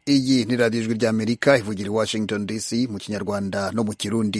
iyi ni radiyo ijwi ry'amerika ivugira i washington dc mu kinyarwanda no mu kirundi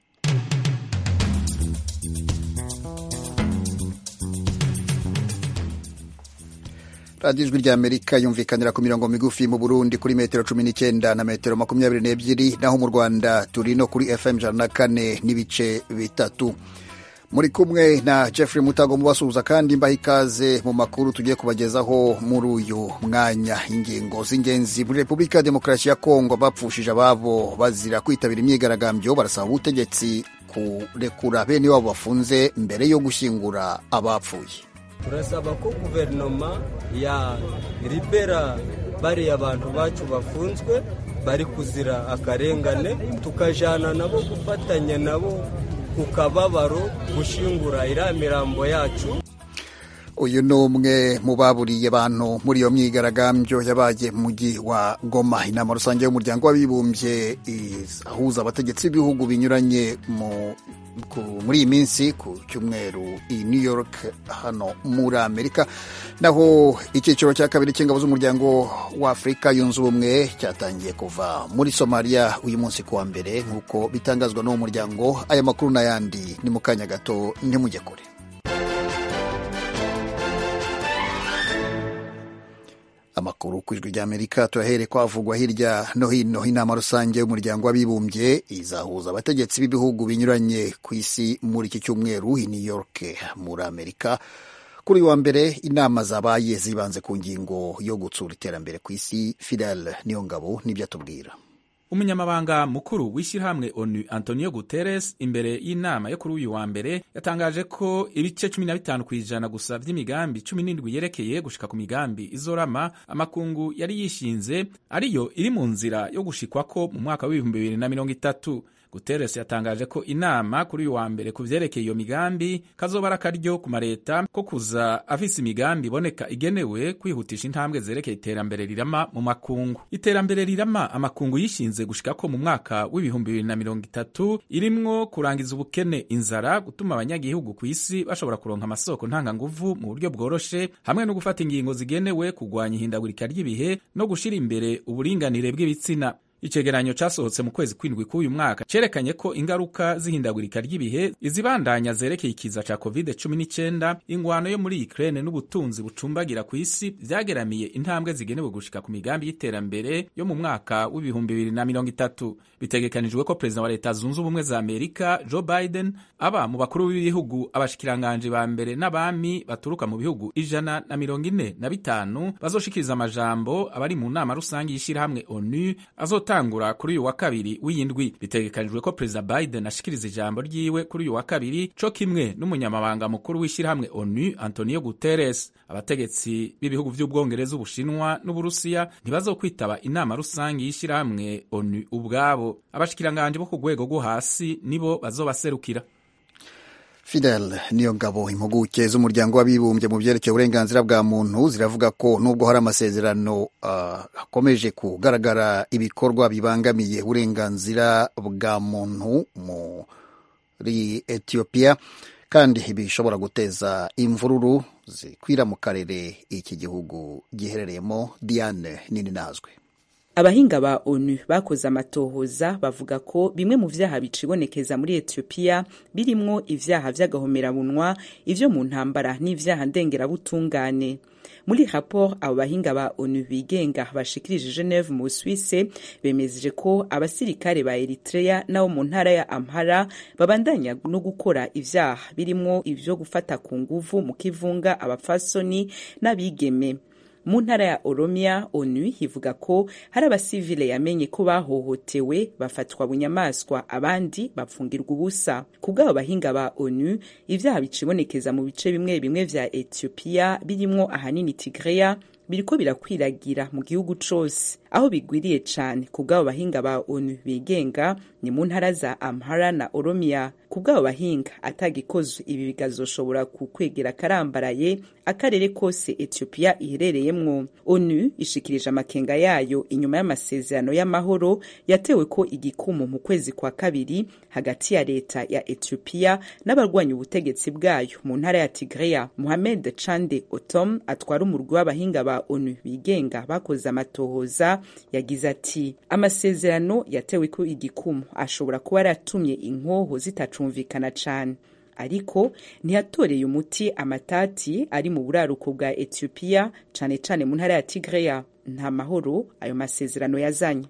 radiyo ijwi ry'amerika yumvikanira ku mirongo migufi mu burundi kuri metero cumi n'icyenda na metero makumyabiri n'ebyiri naho mu rwanda turi no kuri fm ijana na kane n'ibice bitatu muri kumwe na Jeffrey Mutago mubasuhuza kandi mbaha ikaze mu makuru tugiye kubagezaho muri uyu mwanya. Ingingo z'ingenzi muri Repubulika ya Demokarasi ya Kongo bapfushije ababo bazira kwitabira imyigaragambyo barasaba ubutegetsi kurekura bene wabo bafunze mbere yo gushyingura abapfuye. turasaba ko guverinoma ya libera bariya bantu bacu bafunzwe bari kuzira akarengane tukajana nabo gufatanya nabo ku kababaro gushingura iriya mirambo yacu uyu ni umwe mu baburiye abantu muri iyo myigaragambyo yabaye mu mujyi wa Goma inama rusange y'umuryango w'abibumbye ihuza abategetsi b'ibihugu binyuranye muri iyi minsi ku cyumweru i New York hano muri Amerika naho icyiciro cya kabiri cy'ingabo z'umuryango wa Afurika yunze ubumwe cyatangiye kuva muri Somalia uyu munsi kuwa mbere nk'uko bitangazwa n'uwo muryango aya makuru n'ayandi ni mu kanya gato ntimujye kure amakuru ku ijwi ry'amerika turahere ko havugwa hirya no hino inama rusange y'umuryango w'abibumbye izahuza abategetsi b'ibihugu binyuranye ku isi muri iki cyumweru i new york muri amerika kuri uyu wa mbere inama zabaye zibanze ku ngingo yo gutsura iterambere ku isi fidel niyo ngabo nibyo atubwira umunyamabanga mukuru w'ishyirahamwe onu antonio guterres imbere y'inama yo kuri uyu wa mbere yatangaje ko ibice cumi na bitanu ku ijana gusa by'imigambi cumi n'indwi yerekeye gushika ku migambi izorama amakungu yari yishinze ariyo iri mu nzira yo gushikwako mu mwaka w'ibihumbi bibiri na mirongo itatu Guterres yatangaje ko inama kuri uyu wa mbere ku vyerekeye iyo migambi kazoba ari akaryo ku mareta ko kuza afise imigambi iboneka igenewe kwihutisha intambwe zerekeye iterambere rirama mu makungu iterambere rirama amakungu yishinze gushikako mu mwaka w'ibihumbi bibiri na mirongo itatu irimwo kurangiza ubukene inzara gutuma abanyagihugu ku isi bashobora kuronka amasoko ntanganguvu mu buryo bworoshe hamwe no gufata ingingo zigenewe kugwanya ihindagurika ry'ibihe no gushira imbere uburinganire bw'ibitsina icegeranyo casohotse mu kwezi kwindwi k'uyu mwaka cerekanye ko ingaruka z'ihindagurika ry'ibihe izibandanya zerekeye ikiza ca covid 19 ingwano yo muri Ukraine n'ubutunzi bucumbagira ku isi vyageramiye intambwe zigenewe gushika ku migambi y'iterambere yo mu mwaka w'ibihumbi bibiri na mirongo itatu bitegekanijwe ko perezida wa leta zunze ubumwe za amerika joe biden aba mu bakuru b'ibihugu abashikiranganje ba mbere n'abami baturuka mu bihugu ijana na mirongo ine na bitanu bazoshikiriza amajambo abari mu nama rusange y'ishirahamwe onu azotangura kuri uyu wa kabiri w'iyindwi bitegekanijwe ko perezida biden ashikiriza ijambo ryiwe kuri uyu wa kabiri co kimwe n'umunyamabanga mukuru w'ishirahamwe onu antonio guterres abategetsi b'ibihugu vy'ubwongereza ubushinwa n'uburusiya ntibazokwitaba inama rusange y'ishirahamwe onu ubwabo abashikiranganje bo ku rwego rwo hasi nibo bazobaserukira Fidel niyo ngabo impuguke z'umuryango w'abibumbye mu byerekeye uburenganzira bwa muntu ziravuga ko nubwo hari amasezerano hakomeje uh, kugaragara ibikorwa bibangamiye uburenganzira bwa muntu muri Ethiopia kandi bishobora guteza imvururu zikwira mu karere iki gihugu giherereyemo Diane nini nazwe abahinga ba onu bakoze amatohoza bavuga ko bimwe mu vyaha bicibonekeza muri etiyopiya birimwo ivyaha vy'agahomerabunwa ivyo mu ntambara n'ivyaha ndengerabutungane muri raporo abo bahinga ba onu bigenga bashikirije geneve mu swisse bemeje ko abasirikare ba eritrea nabo mu ntara ya amhara babandanya no gukora ivyaha birimwo ivyo gufata ku nguvu mu kivunga abafasoni n'abigeme mu ntara ya oromia onu ivuga ko hari abasivile yamenye ko bahohotewe bafatwa bunyamaswa abandi bapfungirwa ubusa ku bw'abo bahinga ba onu ivyaha bicibonekeza mu bice bimwe bimwe vya etiyopiya birimwo ahanini tigreya biriko birakwiragira mu gihugu cose aho bigwiriye cane ku bw'abo bahinga ba onu bigenga ni mu ntara za amhara na oromia ku bw'abo bahinga atagikozwe ibi bigazoshobora kukwegera karambaraye akarere kose etiyopiya iherereyemwo onu ishikirije amakenga yayo inyuma y'amasezerano y'amahoro yatewe ko igikumu mu kwezi kwa kabiri hagati ya leta ya etiyopiya n'abarwanya ubutegetsi bwayo mu ntara ya tigreya muhamed chande otom atwara umurwi w'abahinga ba ba onu bigenga bakoze amatohoza yagize ati amasezerano yatewe ko igikumu ashobora kuba yaratumye inkoho zitacumvikana cane ariko ntiyatoreye umuti amatati ari mu buraruko bwa etiyopiya cane cane mu ntara ya tigreya nta mahoro ayo masezerano yazanye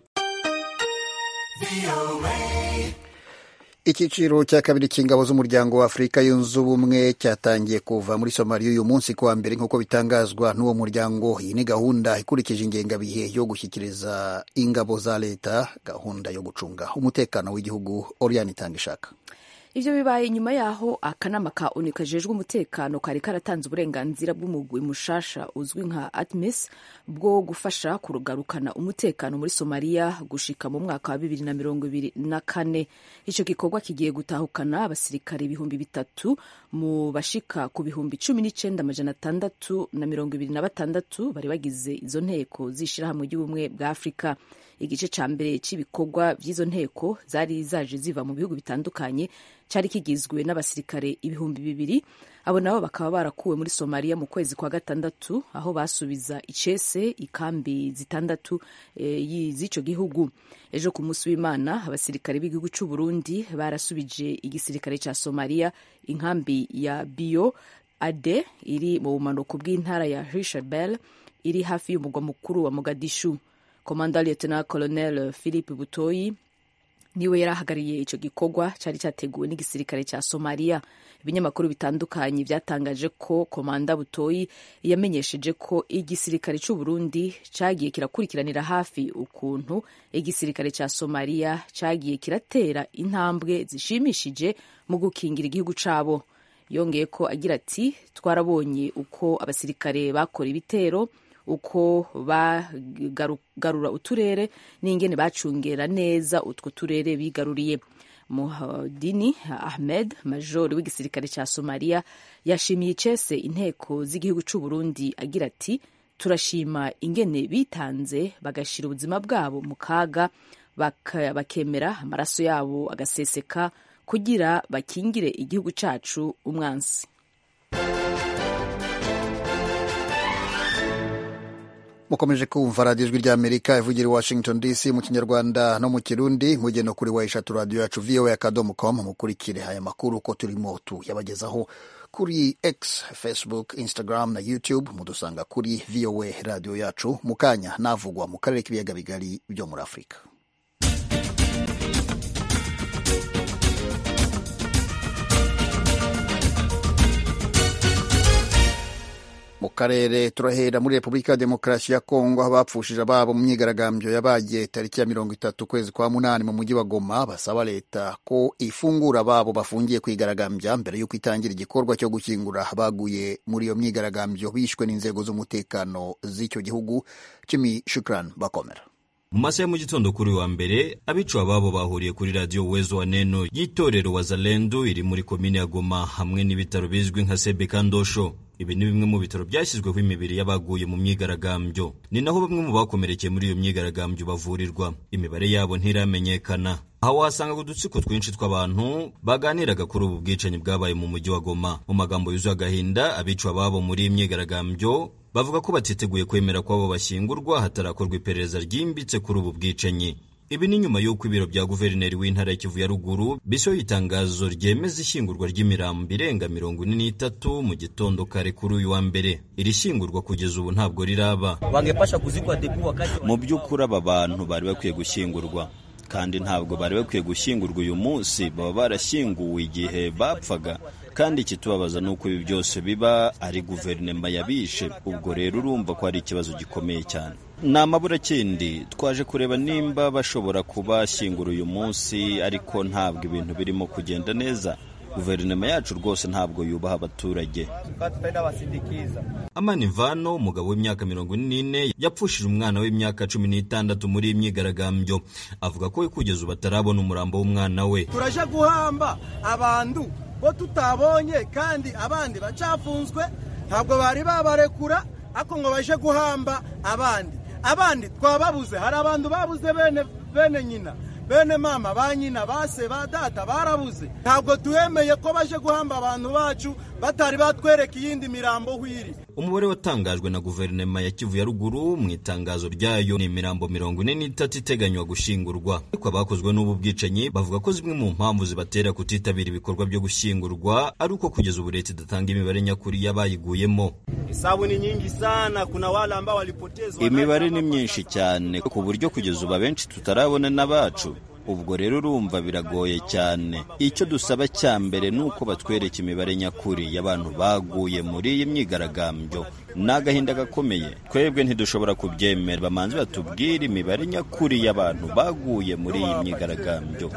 icyiciro cya kabiri cy'ingabo z'umuryango wa afurika yunze ubumwe cyatangiye kuva muri somaliya uyu munsi kuwa mbere nk'uko bitangazwa n'uwo muryango iyi ni gahunda ikurikije ingengabihe yo gushyikiriza ingabo za leta gahunda yo gucunga umutekano w'igihugu oriyani itanga ishaka ivyo bibaye nyuma yaho akanama ka onu kajejwe umutekano kari karatanze uburenganzira bw'umugwi mushasha uzwi nka atmis bwo gufasha kugarukana umutekano muri somaliya gushika mu mwaka wa bibiri na mirongo ibiri na kane ico gikorwa kigiye gutahukana abasirikare ibihumbi bitatu mu bashika ku bihumbi cumi n'icenda amajana atandatu na mirongo ibiri na batandatu bari bagize izo nteko z'ishirahamwe ry'ubumwe bwa afurika igice ca mbere c'ibikorwa vy'izo nteko zari zaje ziva mu bihugu bitandukanye cari kigizwe n'abasirikare ibihumbi bibiri abo nabo bakaba barakuwe muri somaliya mu kwezi kwa gatandatu aho basubiza icese ikambi zitandatu e, z'ico gihugu ejo ku munsi w'imana abasirikare b'igihugu c'u burundi barasubije igisirikare ca somaliya inkambi ya bio ade iri mu bumanuko bw'intara ya hishabel iri hafi y'umugwa mukuru wa mogadishu komanda lieutenant colonel philip butoyi niwe yari ahagarariye ico gikorwa cari cyateguwe n'igisirikare ca somaliya ibinyamakuru bitandukanye vyatangaje ko komanda butoyi yamenyesheje ko igisirikare c'u burundi cagiye kirakurikiranira hafi ukuntu igisirikare ca somaliya cagiye kiratera intambwe zishimishije mu gukingira igihugu cabo yongeye ko agira ati twarabonye uko abasirikare bakora ibitero uko bagarura uturere n'ingene bacungera neza utwo turere bigaruriye muhadini ahmed major w'igisirikare cya somaliya yashimiye icese inteko z'igihugu cy'u burundi agira ati turashima ingene bitanze bagashira ubuzima bwabo mu kaga bakemera amaraso yabo agaseseka kugira bakingire igihugu cyacu umwansi mukomeje kumva radiyo ijwi ry'amerika ivugira i washington dc mu kinyarwanda no mu kirundi mugeno kuri wa eshatu radiyo yacu voa akadomo com mukurikire aya makuru uko turimo tuyabagezaho kuri x facebook instagram na youtube mudusanga kuri voa radiyo yacu mu kanya navugwa mu karere k'ibiyaga bigari byo muri afurika mu karere turahera muri repubulika ya demokarasi ya kongo aho bapfushije ababo mu myigaragambyo yabaye tariki ya mirongo itatu ukwezi kwa munani mu mujyi wa goma basaba leta ko ifungura ababo bafungiye kwigaragambya mbere y'uko itangira igikorwa cyo gukingura abaguye muri iyo myigaragambyo bishwe n'inzego z'umutekano z'icyo gihugu jimmy shukran bakomera mu masaha ya mu gitondo kuri wa mbere abicu ababo bahuriye kuri radiyo wezo wa neno y'itorero wazalendo iri muri komine ya goma hamwe n'ibitaro bizwi nka sebeka ndosho ibi ni bimwe mu bitaro byashyizweho imibiri y'abaguye mu myigaragambyo ni naho bamwe mu bakomerekeye muri iyo myigaragambyo bavurirwa imibare yabo ntiramenyekana aho wasangaga udutsiko twinshi tw'abantu baganiraga kuri ubu bwicanyi bwabaye mu mujyi wa goma mu magambo yuzuye agahinda abicu ababo muri iyi myigaragambyo bavuga ko batiteguye kwemera ko abo bashyingurwa hatarakorwa iperereza ryimbitse kuri ubu bwicanyi ibi ni nyuma y'uko ibiro bya guverineri w'intara ya kivu ya ruguru bisohoye itangazo ryemeza ishyingurwa ry'imirambo irenga mirongo ine n'itatu mu gitondo kare kuri uyu wa mbere iri shyingurwa kugeza ubu ntabwo riraba mu by'ukuri aba bantu bari bakwiye gushyingurwa kandi ntabwo bari bakwiye gushyingurwa uyu munsi baba barashyinguwe igihe bapfaga kandi ikitubabaza ni uko ibi byose biba ari guverinoma yabishe ubwo rero urumva ko ari ikibazo gikomeye cyane ni amaburakindi twaje kureba nimba bashobora kubashyingura uyu munsi ariko ntabwo ibintu birimo kugenda neza guverinoma yacu rwose ntabwo yubaha abaturage amani vano umugabo w'imyaka mirongo ine n'ine yapfushije umwana w'imyaka cumi n'itandatu muri iyi myigaragambyo avuga ko we kugeza ubu atarabona umurambo w'umwana we turaje guhamba abantu bo tutabonye kandi abandi bacafunzwe ntabwo bari babarekura ariko ngo baje guhamba abandi abandi twababuze hari abantu babuze bene bene nyina bene mama ba nyina ba se ba data barabuze ntabwo tuhemeye ko baje guhamba abantu bacu batari batwereka iyindi mirambo hwiri umubare watangajwe na guverinoma ya kivu ya ruguru mu itangazo ryayo ni imirambo mirongo ine n'itatu iteganywa gushingurwa ariko abakozwe n'ubu bwicanyi bavuga ko zimwe mu mpamvu zibatera kutitabira ibikorwa byo gushyingurwa ari uko kugeza ubu leta idatanga imibare nyakuri y'abayiguyemo hesabu ni nyingi sana kuna wale ambao walipotezwa imibare ni myinshi cyane ku buryo kugeza ubu abenshi tutarabona n'abacu ubwo rero urumva biragoye cyane icyo dusaba cya mbere ni uko batwereka imibare nyakuri y'abantu baguye muri iyi myigaragambyo ni agahinda gakomeye twebwe ntidushobora kubyemera bamanze batubwire imibare nyakuri y'abantu baguye muri iyi myigaragambyo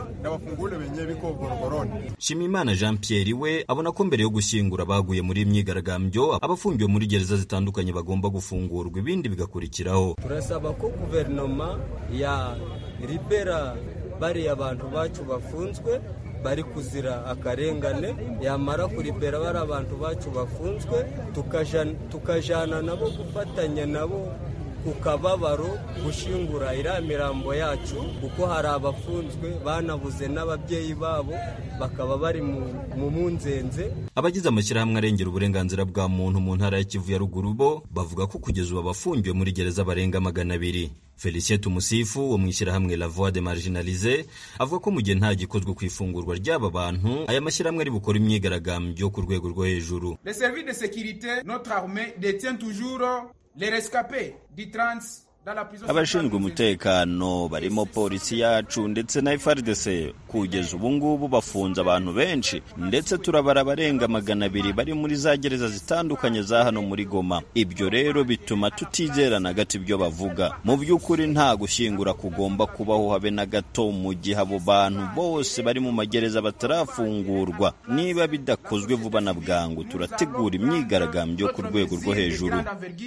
Shimimana Jean Pierre we abona ko mbere yo gushyingura abaguye muri iyi myigaragambyo abafungiwe muri gereza zitandukanye bagomba gufungurwa ibindi bigakurikiraho turasaba ko guverinoma ya libera bariya abantu bacu bafunzwe bari kuzira akarengane yamara kuribera bari abantu bacu bafunzwe tukajana nabo gufatanya nabo ku kababaro gushingura iriya mirambo yacu kuko hari abafunzwe banabuze n'ababyeyi babo bakaba bari mu munzenze abagize amashyirahamwe arengera uburenganzira bwa muntu mu ntara ya kivu ya ruguru bo bavuga ko kugeza ubu abafungiwe muri gereza barenga magana abiri felicien tumusifu wo mu ishyirahamwe la voix de marginalize avuga ko mu gihe nta gikozwe ku ifungurwa ry'aba bantu aya mashyirahamwe ari bukora imyigaragambyo ku rwego rwo hejuru le service de sécurité notre armée détient toujours les rescapés du trans abashinzwe umutekano barimo polisi yacu ndetse na FARDC kugeza ubu ngubu bafunze abantu benshi ndetse turabara abarenga magana abiri bari muri za gereza zitandukanye za hano muri Goma ibyo rero bituma tutizera na gato ibyo bavuga mu by'ukuri nta gushyingura kugomba kubaho habe na gato mu gihe abo bantu bose bari mu magereza batarafungurwa niba bidakozwe vuba na bwangu turategura imyigaragambyo ku rwego rwo hejuru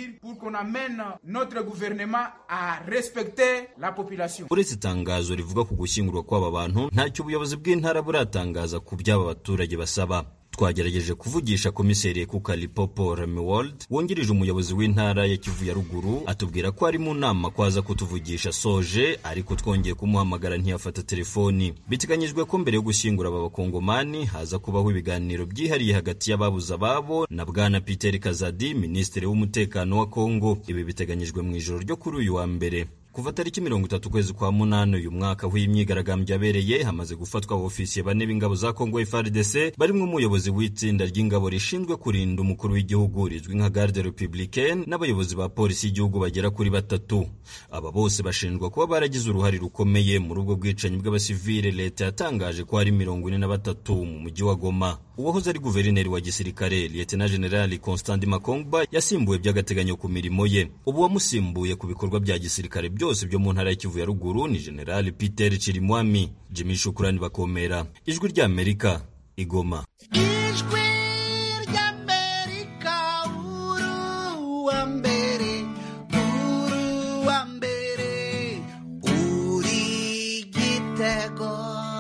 a respecter la population. uretse itangazo rivuga ku gushyingurwa kw'aba bantu ntacyo ubuyobozi bw'intara buratangaza ku by'aba baturage basaba twagerageje kuvugisha komiseri Kukalipopo Remiwold wungirije umuyobozi w'intara ya Kivu ya ruguru atubwira ko ari mu nama kwaza kutuvugisha soje ariko twongeye kumuhamagara ntiyafata telefoni biteganyijwe ko mbere yo gushyingura aba bakongomani haza kubaho ibiganiro byihariye hagati y'ababuze ababo na bwana Peter Kazadi minisitiri w'umutekano wa Kongo ibi biteganyijwe mu ijoro ryo kuri uyu wa mbere kuva tariki mirongo itatu ukwezi kwa munani uyu mwaka aho iyi myigaragambyo yabereye hamaze gufatwa abofisiye bane b'ingabo za kongo FARDC barimo umuyobozi w'itsinda ry'ingabo rishinzwe kurinda umukuru w'igihugu rizwi nka garde republicaine n'abayobozi ba polisi y'igihugu bagera kuri batatu aba bose bashinjwa kuba baragize uruhare rukomeye muri ubwo bwicanyi bw'abasivile leta yatangaje ko hari mirongo ine na batatu mu mujyi wa goma uwahoze ari guverineri wa gisirikare lieutenant general constant makongba yasimbuwe by'agateganyo ku mirimo ye ubu wamusimbuye ku bikorwa bya gisirikare byose byo mu ntara ya Kivu ya ruguru ni General Peter Chirimwami Jimmy Shukrani bakomera ijwi rya Amerika igoma ijwi ry'amerika uru wa mbere uru wa mbere uri gitego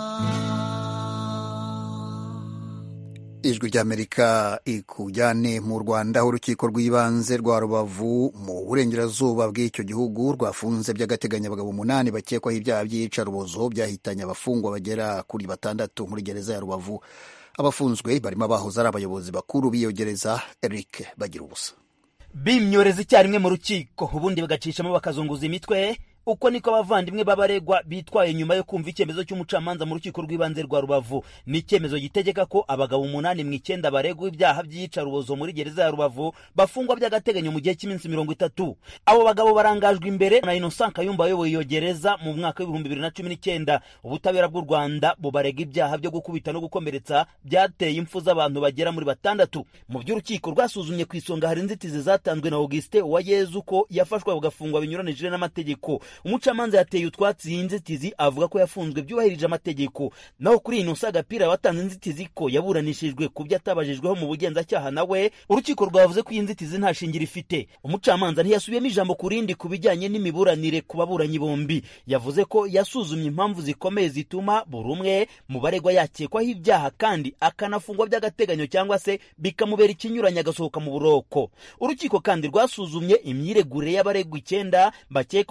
ijwi ry'amerika ikujyane mu rwanda aho urukiko rw'ibanze rwa rubavu mu burengerazuba bw'icyo gihugu rwafunze by'agateganyo abagabo umunani bakekwaho ibyaha by'iyicarubozo byahitanye abafungwa bagera kuri batandatu muri gereza ya rubavu abafunzwe barimo abahoze ari abayobozi bakuru b'iyo gereza eric bagira ubusa bimyoreza icyarimwe mu rukiko ubundi bagacishamo bakazunguza imitwe uko niko abavandimwe b'abaregwa bitwaye nyuma yo kumva icyemezo cy'umucamanza mu rukiko rw'ibanze rwa rubavu ni icyemezo gitegeka ko abagabo umunani mu icyenda baregwa ibyaha by'iyicarubozo muri gereza ya rubavu bafungwa by'agateganyo mu gihe cy'iminsi mirongo itatu abo bagabo barangajwe imbere na innocent kayumba wayoboye iyo gereza mu mwaka w'ibihumbi bibiri na cumi n'icyenda ubutabera bw'u rwanda bubarega ibyaha byo gukubita no gukomeretsa byateye impfu z'abantu bagera muri batandatu mu by'urukiko rwasuzumye ku isonga hari inzitizi zatanzwe na augustin uwayezu ko yafashwe agafungwa binyuranije n'amategeko umucamanza yateye utwatsi iyi nzitizi avuga ko yafunzwe byubahirije amategeko naho kuri iyi nusa agapira watanze inzitizi ko yaburanishijwe ku byo atabajijweho mu bugenzacyaha nawe urukiko rwavuze ko iyi nzitizi nta shingiro ifite umucamanza ntiyasubiyemo ijambo ku rindi ku bijyanye n'imiburanire ku baburanyi bombi yavuze ko yasuzumye impamvu zikomeye zituma buri umwe mu baregwa yakekwaho ibyaha kandi akanafungwa by'agateganyo cyangwa se bikamubera ikinyuranye agasohoka mu buroko urukiko kandi rwasuzumye imyiregurire y'abaregwa icyenda bakekwaho kwica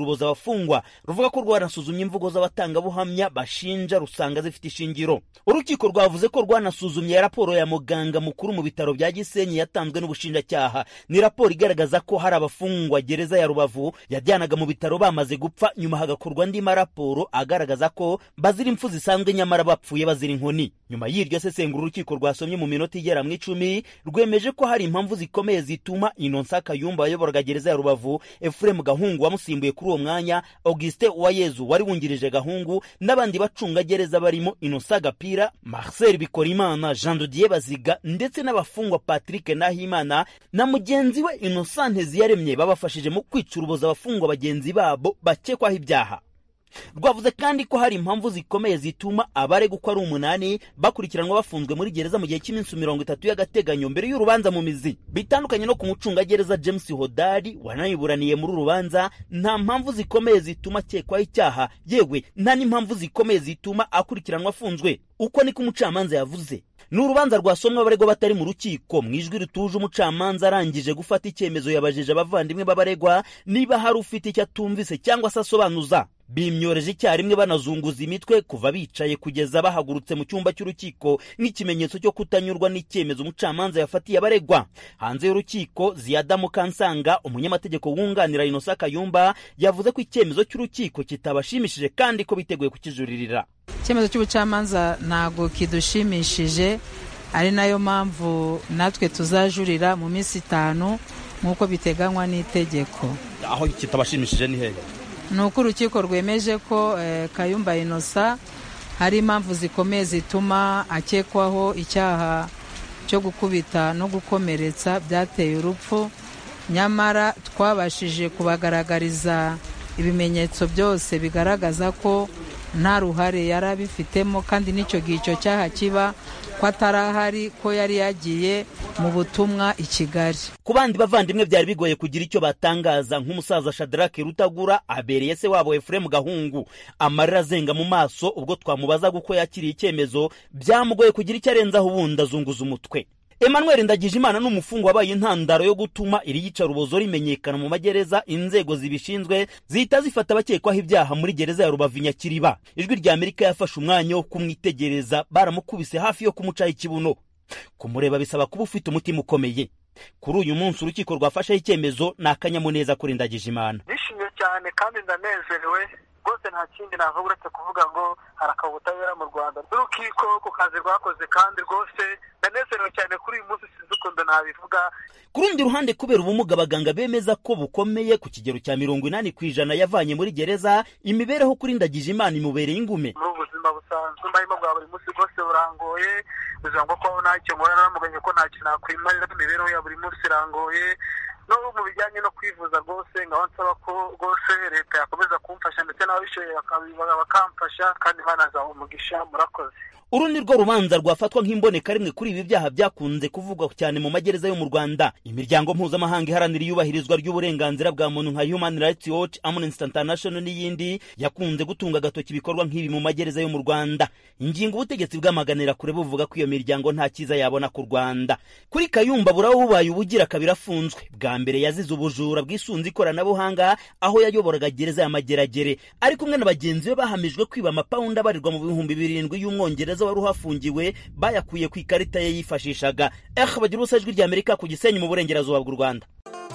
urubozo abafungwa ruvuga ko rwanasuzumye imvugo z'abatangabuhamya bashinja rusanga zifite ishingiro urukiko rwavuze ko rwanasuzumye raporo ya muganga mukuru mu bitaro bya gisenyi yatanzwe n'ubushinjacyaha ni raporo igaragaza ko hari abafungwa gereza ya rubavu yajyanaga mu bitaro bamaze gupfa nyuma hagakorwa andi maraporo agaragaza ko bazira impfu zisanzwe nyamara bapfuye bazira inkoni nyuma y'iryo sesengura urukiko rwasomye mu minota igera mu icumi rwemeje ko hari impamvu zikomeye zituma inonsa kayumba wayoboraga gereza ya rubavu efuremu gahungu wamusimbuye kuri uwo mwanya augustin uwayezu wari wungirije gahungu n'abandi bacungagereza barimo inosa gapira marcel bikorimana jean dodier baziga ndetse n'abafungwa patrick nahimana na mugenzi we inosante ziyaremye babafashije mu kwica urubozo abafungwa bagenzi babo bakekwaho ibyaha rwavuze kandi ko hari impamvu zikomeye zituma abaregwa uko ari umunani bakurikiranwa bafunzwe muri gereza mu gihe cy'iminsi mirongo itatu y'agateganyo mbere y'urubanza mu mizi bitandukanye no ku mucungagereza james hodari wanayiburaniye muri uru rubanza nta mpamvu zikomeye zituma akekwaho icyaha yewe nta n'impamvu zikomeye zituma akurikiranwa afunzwe uko niko umucamanza yavuze ni urubanza rwasomwe abaregwa batari mu rukiko mu ijwi rituje umucamanza arangije gufata icyemezo yabajije abavandimwe b'abaregwa niba hari ufite icyo atumvise cyangwa se asobanuza bimyoreje icyarimwe banazunguza imitwe kuva bicaye kugeza bahagurutse mu cyumba cy'urukiko nk'ikimenyetso cyo kutanyurwa n'icyemezo umucamanza yafatiye abaregwa hanze y'urukiko ziyada mukansanga umunyamategeko wunganira inosa kayumba yavuze ko icyemezo cy'urukiko kitabashimishije kandi ko biteguye kukijuririra icyemezo cy'ubucamanza ntabwo kidushimishije ari nayo mpamvu natwe tuzajurira mu minsi itanu nk'uko biteganywa n'itegeko aho kitabashimishije ni hehe ni uko urukiko rwemeje ko kayumba inosa hari impamvu zikomeye zituma akekwaho icyaha cyo gukubita no gukomeretsa byateye urupfu nyamara twabashije kubagaragariza ibimenyetso byose bigaragaza ko nta ruhare yari abifitemo kandi n'icyo gihe icyo cyaha kiba ko atari ahari ko yari yagiye mu butumwa i kigali ku bandi bavandimwe byari bigoye kugira icyo batangaza nk'umusaza shadarake rutagura abereye se wabo efuremu gahungu amarira azenga mu maso ubwo twamubazaga uko yakiriye icyemezo byamugoye kugira icyo arenzaho ubundi azunguza umutwe emmanuel ndagijimana ni umufungwa wabaye intandaro yo gutuma iri yicarubozo rimenyekana mu magereza inzego zibishinzwe zihita zifata abakekwaho ibyaha muri gereza ya rubavu nyakiriba ijwi rya amerika yafashe umwanya wo kumwitegereza baramukubise hafi yo kumucaho ikibuno kumureba bisaba kuba ufite umutima ukomeye kuri uyu munsi urukiko rwafasheho icyemezo ni akanyamuneza kuri ndagijimana nishimye cyane kandi ndanezerewe rwose nta kindi navuga uretse kuvuga ngo harakaba ubutabera mu rwanda n'urukiko ku kazi rwakoze kandi rwose ndanezerewe cyane kuri uyu munsi sinzi ukuntu nabivuga ku rundi ruhande kubera ubumuga abaganga bemeza ko bukomeye ku kigero cya mirongo inani ku ijana yavanye muri gereza imibereho kuri ndagije imana imubereye ingume muri ubu buzima busanzwe mbarimo bwa buri munsi rwose burangoye bivuga ngo ko ntacyo nkora naramuganye ko ntacyo nakwimarira imibereho ya buri munsi irangoye no mu bijyanye no kwivuza rwose nkaba nsaba ko rwose leta yakomeza kumfasha ndetse n'ababishoboye bakamfasha kandi banazaha umugisha murakoze uru ni rwo rubanza rwafatwa nk'imboneka rimwe kuri ibi byaha byakunze kuvugwa cyane mu magereza yo mu rwanda imiryango mpuzamahanga iharanira iyubahirizwa ry'uburenganzira bwa muntu nka human rights watch amnesty international n'iyindi yakunze gutunga agatoki ibikorwa nk'ibi mu magereza yo mu rwanda ingingo ubutegetsi bwamaganira kure buvuga ko iyo miryango nta cyiza yabona ku rwanda kuri kayumba buraho bubaye ubugira kabiri afunzwe bwa mbere yazize ubujura bwisunze ikoranabuhanga aho yayoboraga gereza ya mageragere ari kumwe na bagenzi be bahamijwe kwiba amapawundi abarirwa mu bihumbi birindwi y'umwongereza wari uhafungiwe bayakuye ku ikarita ye yifashishaga eh bagira ubusa ijwi rya amerika ku gisenyi mu burengerazuba bw'u rwanda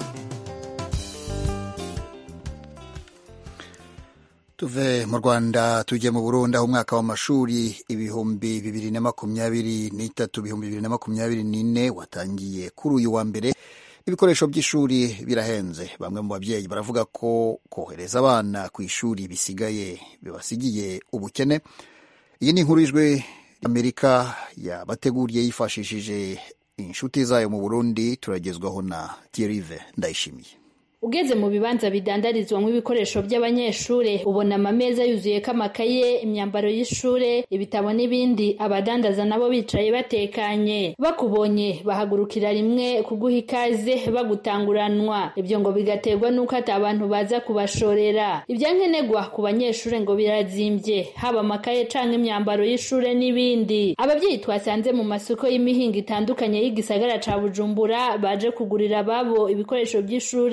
tuve mu rwanda tujye mu burundi aho umwaka w'amashuri ibihumbi bibiri na makumyabiri n'itatu ibihumbi bibiri na makumyabiri n'ine watangiye kuri uyu wa mbere ibikoresho by'ishuri birahenze bamwe mu babyeyi baravuga ko kohereza abana ku ishuri bisigaye bibasigiye ubukene iyi ni inkuru y'ijwi amerika yabateguriye yifashishije inshuti zayo mu burundi turagezwaho na tirive ndayishimiye ugeze mu bibanza bidandarizwamo ibikoresho by'abanyeshuri ubona amameza yuzuyeko amakaye imyambaro y'ishure ibitabo n'ibindi abadandaza nabo bicaye batekanye bakubonye bahagurukira rimwe kuguha ikaze bagutanguranwa ibyo ngo bigaterwa n'uko ati abantu baza kubashorera ibyankenerwa ku banyeshuri ngo birazimbye haba amakaye canke imyambaro y'ishure n'ibindi ababyeyi twasanze mu masoko y'imihingo itandukanye y'igisagara ca bujumbura baje kugurira ababo ibikoresho by'ishure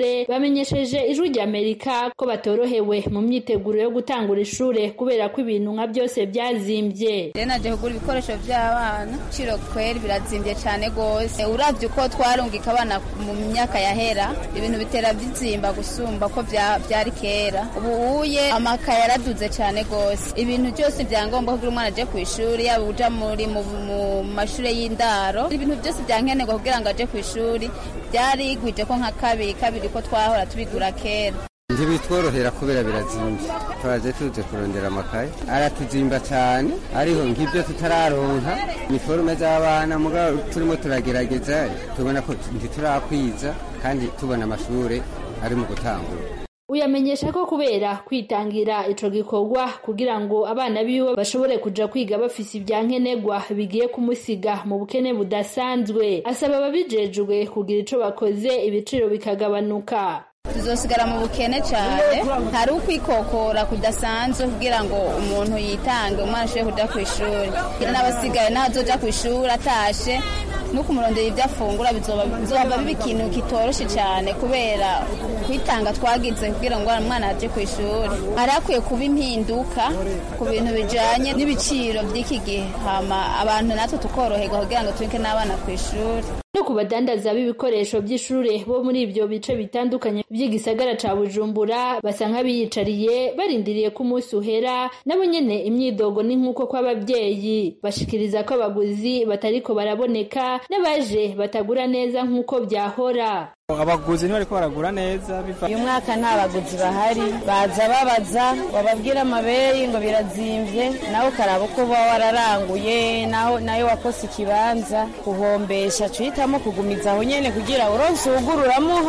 bamenyesheje ijwi rya amerika ko batorohewe mu myiteguro yo gutangura ishure kubera ko ibintu nka byose byazimbye rero naje kugura ibikoresho by'abana ibiciro kweri birazimbye cyane rwose uravye uko twarungika abana mu myaka yahera ibintu bitera bizimba gusumba ko byari kera ubu uye amakaye yaraduze cyane rwose ibintu byose byangombwa kugira umwana aje ku ishuri yaba uja muri mu mashuri y'indaro ibintu byose byankenerwa kugira ngo aje ku ishuri byarigwije ko nka kabiri kabiri ko twahora tubigura kera ntibitworohera kubera birazimbye twaje tuje kurondera amakaye aratuzimba cyane ariho nk'ibyo tutararonka iniforume z'abana mugabo turimo turagerageza tubona ko ntiturakwiza kandi tubona amashuri ari mu gutangura uyamenyesha ko kubera kwitangira ico gikorwa kugira ngo abana biwe bashobore kuja kwiga bafise ibyankenerwa bigiye kumusiga mu bukene budasanzwe asaba ababijejwe kugira ico bakoze ibiciro bikagabanuka tuzosigara mu bukene cyane hari ukwikokora kudasanzwe kugira ngo umuntu yitange umwana ashobore kuja ku ishuri n'abasigaye naho azoja ku ishuri atashe no kumurondera ibyo afungura bizoba biba ikintu kitoroshe cyane kubera kwitanga twagize kugira ngo umwana aje ku ishuri hari hakwiye kuba impinduka ku bintu bijanye n'ibiciro by'iki gihe hama abantu natwe tukoroherwa kugira ngo tubike n'abana ku ishuri no ku badandaza b'ibikoresho by'ishure bo muri ibyo bice bitandukanye by'igisagara ca bujumbura basa nk'abiyicariye barindiriye ko umunsi uhera nabo nyene imyidogo ni nk'uko kw'ababyeyi bashikiriza ko abaguzi batariko baraboneka n'abaje batagura neza nk'uko byahora abaguzi ntibariko baragura neza uyu mwaka nta baguzi bahari baza babaza bababwira amabeyi ngo birazimvye nawe ukaraba uko uba wararanguye naho nayo wakose ikibanza kuhombesha cuhitamo kugumiza aho nyene kugira uronse uwugura uramuha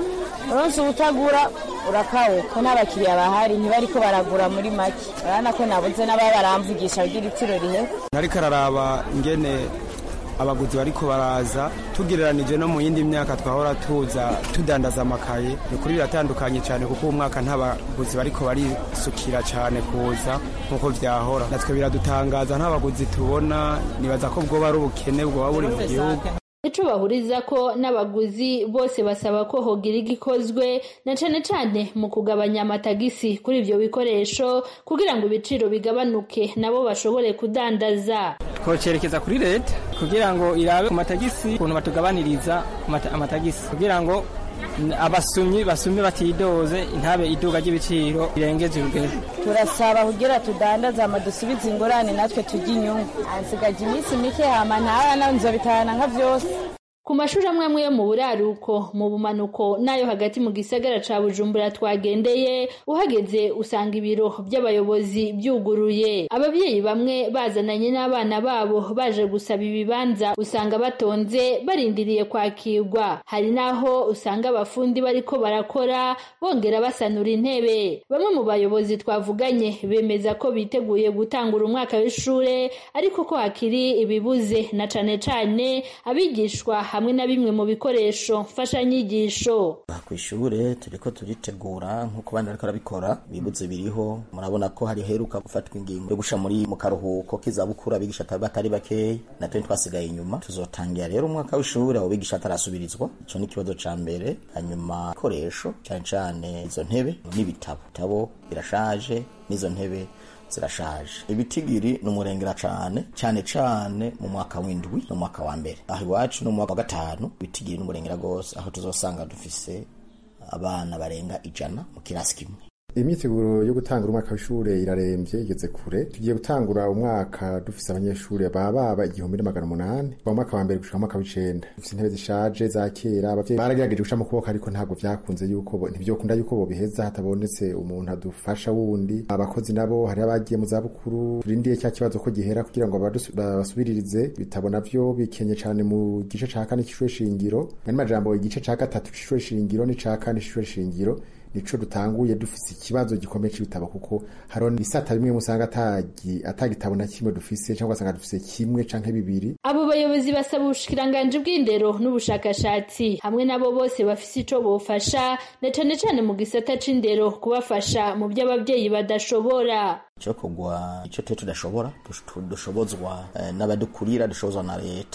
uronse uwutagura urakawuka n'abakiriya bahari ntibariko baragura muri make urabona ko nabuze n'ababa baramvugisha kugira itiro rihe nariko araraba ingene abaguzi bariko baraza tugereranije no mu yindi myaka twahora tuza tudandaza amakaye ni kuri biratandukanye cyane kuko uwo mwaka nta baguzi bariko barisukira cyane kuza nk'uko vyahora natwe biradutangaza nta baguzi tubona nibaza ko bwoba ari ubukene bwoba buri mu gihugu ico bahuriza ko n'abaguzi bose basaba ko hogira igikozwe na cane cane mu kugabanya amatagisi kuri ivyo bikoresho kugira ngo ibiciro bigabanuke nabo bashobore kudandaza twocerekeza kuri leta kugira ngo irabe ku matagisi ukuntu batugabaniriza amatagisi kugira ngo abasumyi basumye batidoze intabe iduga ry'ibiciro birengeje urugero turasaba kugira tudandaze ama dusubize ingorane natwe turya inyungu ansigaje iminsi mike hama ntara nzobitahana nka vyose ku mashuri amwe amwe yo mu buraruko mu bumanuko n'ayo hagati mu gisagara ca bujumbura twagendeye uhageze usanga ibiro by'abayobozi byuguruye ababyeyi bamwe bazananye n'abana babo baje gusaba ibibanza usanga batonze barindiriye kwakirwa hari n'aho usanga abafundi bariko barakora bongera basanura intebe bamwe mu bayobozi twavuganye bemeza ko biteguye gutangura umwaka w'ishure ariko ko hakiri ibibuze na cane cane abigishwa hamwe na bimwe mu bikoresho mfashanyigisho ku ishure turiko turitegura nk'uko abandi bariko barabikora bibuze biriho murabona ko hari heruka gufatwa ingingo yo gusha muri mu karuhuko k'izabukuru abigisha batari bakeyi natwe twasigaye inyuma tuzotangira rero umwaka w'ishure abo bigisha atarasubirizwa ico ni ikibazo ca mbere hanyuma ibikoresho cane cane izo ntebe n'ibitabo ibitabo birashaje n'izo ntebe zirashaje ibitigiri ni umurengera cane cane cane mu mwaka w'indwi no mwaka wa mbere aho iwacu no mu mwaka wa gatanu ibitigiri ni umurengera gose aho tuzosanga dufise abana barenga ijana mu kirasi kimwe imyiteguro yo gutangura umwaka w'ishure irarembye igeze kure tugiye gutangura umwaka dufise abanyeshuri baba baba igihumbi n'amagana umunani mu mwaka wa mbere gushika mu mwaka w'icenda dufise intebe zishaje za kera abavyeyi baragerageje guca mu kuboko ariko ntabwo vyakunze yuko ntivyokunda yuko bobiheza hatabonetse umuntu adufasha wundi abakozi nabo hari abagiye mu zabukuru turindiye cya kibazo ko gihera kugira ngo babasubiririze ibitabo navyo bikenye cane mu gice ca kane c'ishure shingiro ari majambo igice ca gatatu c'ishure shingiro n'ica kane c'ishure shingiro nico dutanguye dufise ikibazo gikomeye c'ibitabo kuko hariho ibisata bimwe musanga atagi atagitabo na kimwe dufise cyangwa usanga dufise kimwe canke bibiri abo bayobozi basaba ubushikiranganji bw'indero n'ubushakashatsi hamwe nabo bose bafise ico bofasha na cane cane mu gisata c'indero kubafasha mu byo abavyeyi badashobora cyo kugwa icyo twe tudashobora dushobozwa n'abadukurira dushobozwa na leta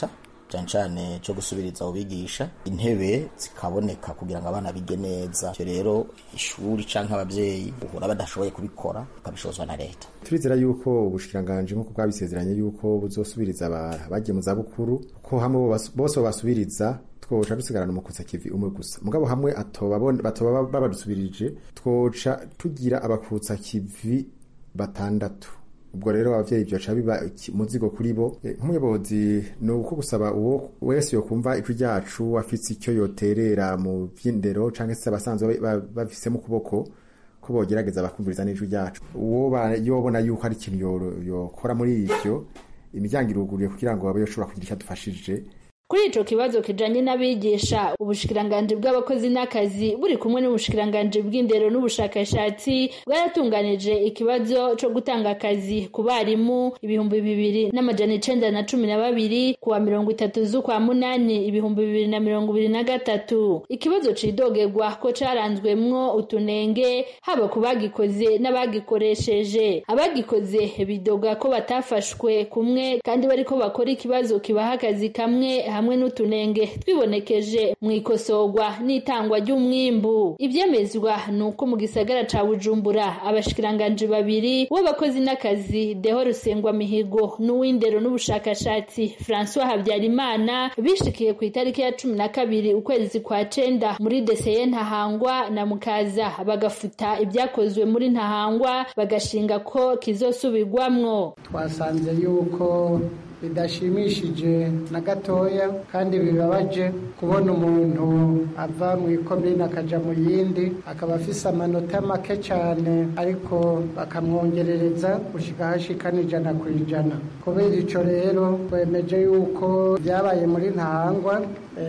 cyane cyane cyo gusubiriza abo bigisha intebe zikaboneka kugira ngo abana bige neza ivyo rero ishuri canke abavyeyi uhura badashoboye kubikora bakabishozwa na leta turizera yuko ubushikiranganje nk'uko bwabisezeranye yuko buzosubiriza abagiye mu zabukuru ko hamwe bose babasubiriza twoca dusigarana umukutsa kivi umwe gusa mugabo hamwe batoba babadusubirije twoca tugira abakutsa kivi batandatu ubwo rero abavyeyi byoca biba muzigo kuri bo nk'umuyobozi ni uko gusaba uwo wese yokumva ijwi ryacu afise icyo yoterera mu vy'indero canke se abasanzwe bafise mu kuboko ko bogerageza bakumviriza n'ijwi ryacu uwo yobona yuko ari ikintu yokora muri ivyo imiryango iruguruye kugira ngo abe yoshobora kugira icyo adufashije kuri ico kibazo kijanye n'abigisha ubushikiranganji bw'abakozi n'akazi buri kumwe n'ubushikiranganji bw'indero n'ubushakashatsi bwaratunganije ikibazo co gutanga akazi ku barimu ibihumbi bibiri n'amajana icenda na cumi na babiri kuwa mirongo itatu z'ukwa munani ibihumbi bibiri na mirongo ibiri na gatatu ikibazo cidogerwa ko caranzwemwo utunenge haba ku bagikoze n'abagikoresheje abagikoze bidoga ko batafashwe kumwe kandi bariko bakora ikibazo kibaha akazi kamwe hamwe n'utunenge twibonekeje mu ikosorwa n'itangwa ry'umwimbu ibyemezwa ni uko mu gisagara ca bujumbura abashikiranganji babiri w'abakozi n'akazi deho rusengwa mihigo n'uw'indero n'ubushakashatsi francois habyarimana bishikiye ku itariki ya cumi na kabiri ukwezi kwa cenda muri deseye ntahangwa na mukaza bagafuta ibyakozwe muri ntahangwa bagashinga ko kizosubirwamwo twasanze yuko bidashimishije na gatoya kandi bibabaje kubona umuntu ava mu ikomine akaja mu yindi akaba afise amanota make cyane ariko bakamwongerereza gushika hashika n'ijana ku ijana kubera ico rero twemeje yuko byabaye muri ntahangwa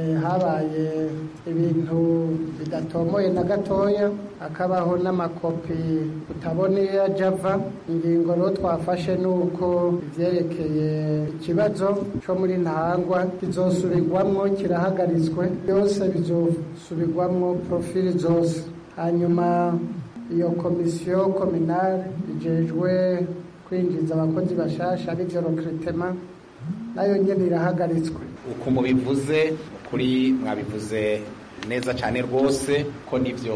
habaye ibintu bidatomoye na gatoya hakabaho n'amakopi utabona iyo ajya ava ingingo rero twafashe ni uko ivyerekeye ikibazo cyo muri ntahangwa kizosubirwamwo kirahagaritswe byose bizosubirwamwo profili zose hanyuma iyo komisiyo kominale ijejwe kwinjiza abakozi bashasha arivyo recrutement nayo nyene irahagaritswe uko mubivuze kuri mwabivuze neza cyane rwose ko nivyo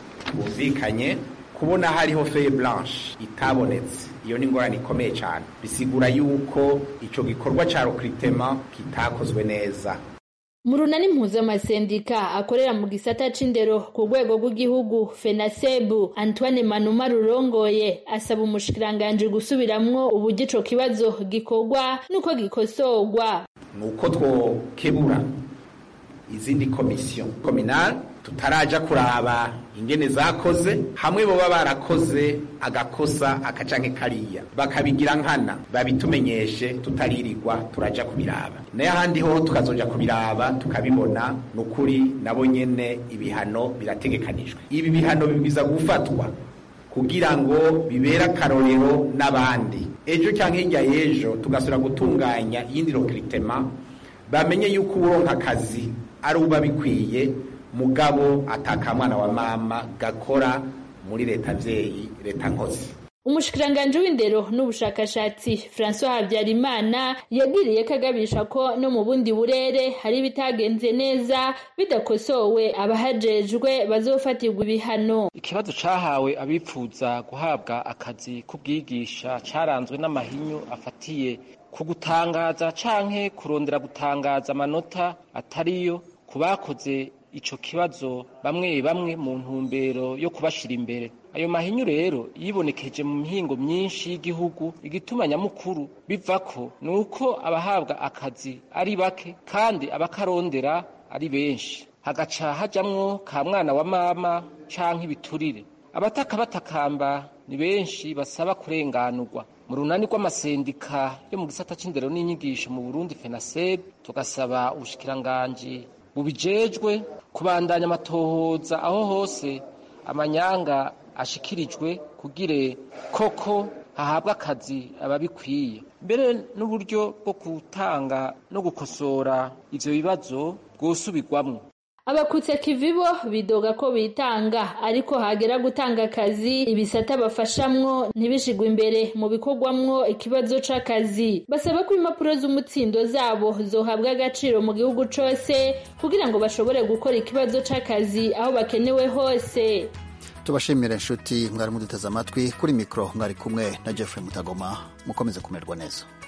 bumvikanye kubona hariho feye blanche itabonetse iyo ni ingorane ikomeye cyane bisigura yuko ico gikorwa ca recrutement kitakozwe neza mu runani mpuzamasendika akorera mu gisata c'indero ku rwego rw'igihugu fenasebu antoine manuma rurongoye asaba umushikiranganji gusubiramwo uburyo ico kibazo gikorwa n'uko gikosorwa ni uko twokebura izindi komisiyo kominale tutaraja kuraba ingene zakoze hamwe boba barakoze agakosa akacanke kariya bakabigira nkana babitumenyeshe tutaririrwa turaja kubiraba naye ahandi ho tukazoja kubiraba tukabibona nukuri nabo nyene ibihano birategekanijwe ibi bihano bibwiza gufatwa kugira ngo bibere akarorero n'abandi ejo cyangwa hirya y'ejo tugasubira gutunganya iyindi recrutement bamenye yuko uronka akazi ari uba bikwiye mugabo atakamwana wa mama gakora muri leta vyeyi leta nkozi umushikiranganji w'indero n'ubushakashatsi francois habyarimana yagiriye kagabisha ko no mu bundi burere hari ibitagenze neza bidakosowe abahajejwe bazofatirwa ibihano ikibazo cahawe abipfuza guhabwa akazi k'ubwigisha caranzwe n'amahinyu afatiye ku gutangaza canke kurondera gutangaza amanota atariyo ku bakoze ico kibazo bamwe bamwe mu ntumbero yo kubashira imbere ayo mahinyu rero yibonekeje mu mihingo myinshi y'igihugu igituma nyamukuru bivako ni uko abahabwa akazi ari bake kandi abakarondera ari benshi hagaca hajamwo ka mwana wa mama canke ibiturire abataka batakamba ni benshi basaba kurenganurwa mu runani rw'amasendika yo mu gisata c'indero n'inyigisho mu burundi fenaseb tugasaba ubushikiranganji bubijejwe kubandanya amatohoza aho hose amanyanga ashikirijwe kugire koko hahabwa akazi ababikwiye mbere n'uburyo bwo gutanga no gukosora ivyo bibazo bwosubirwamwo abakutse kivibo bidoga ko bitanga ariko hagera gutanga akazi ibisata bafashamwo ntibishigwe imbere mu bikorwamwo ikibazo c'akazi basaba ko impapuro z'umutsindo zabo zohabwa agaciro mu gihugu cose kugira ngo bashobore gukora ikibazo c'akazi aho bakenewe hose tubashimire inshuti mwari muduteze amatwi kuri mikoro mwari kumwe na jeffrey mutagoma mukomeze kumererwa neza